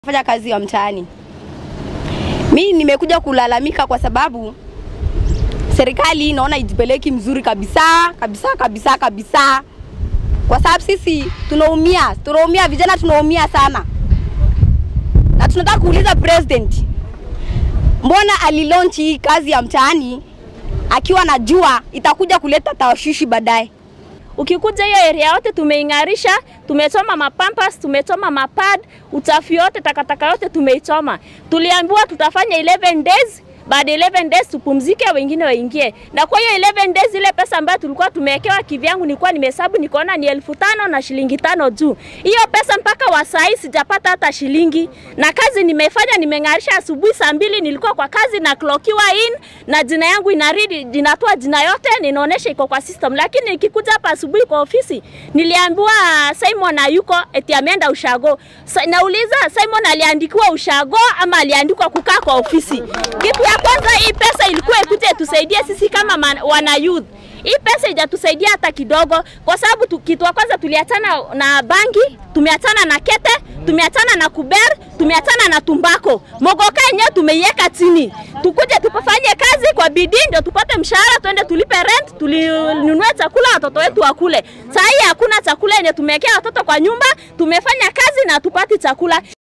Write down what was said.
Fanya kazi ya mtaani. Mi nimekuja kulalamika kwa sababu serikali naona ijipeleki mzuri kabisa kabisa kabisa kabisa, kwa sababu sisi tunaumia, tunaumia, vijana tunaumia sana, na tunataka kuuliza president, mbona alilaunch hii kazi ya mtaani akiwa najua itakuja kuleta tawashishi baadaye. Ukikuja hiyo area yote tumeing'arisha, tumechoma mapampas, tumechoma mapad, uchafu yote, takataka yote tumeichoma. Tuliambiwa tutafanya 11 days baada ya 11 days tupumzike, wengine waingie. Na kwa hiyo 11 days ile pesa ambayo tulikuwa tumewekewa, kivyangu nilikuwa nimehesabu nikaona ni elfu tano na shilingi tano juu. Hiyo pesa mpaka wa saa hii sijapata hata shilingi, na kazi nimefanya, nimeng'arisha. Asubuhi saa mbili nilikuwa kwa kazi na clockiwa in na jina yangu inaridi, inatoa jina yote, ninaonesha iko kwa system, lakini nikikuja hapa asubuhi kwa ofisi niliambiwa Simon hayuko, eti ameenda ushago. Sa, nauliza Simon aliandikiwa ushago ama aliandikwa kukaa kwa ofisi? Kitu ya kwanza, hii pesa ilikuwa ikuje tusaidie sisi kama man, wana youth. Hii pesa ijatusaidia hata kidogo, kwa sababu tu, kitu ya kwanza tuliachana na bangi, tumeachana na kete, tumeachana na kuber, tumeachana na tumbako. Mogoka yenyewe tumeiweka chini, tukuje tupafanye kazi kwa bidii ndio tupate mshahara, twende tulipe rent, tulinunue chakula watoto wetu wakule. Saa hii hakuna chakula yenye tumewekea watoto kwa nyumba, tumefanya kazi na tupati chakula.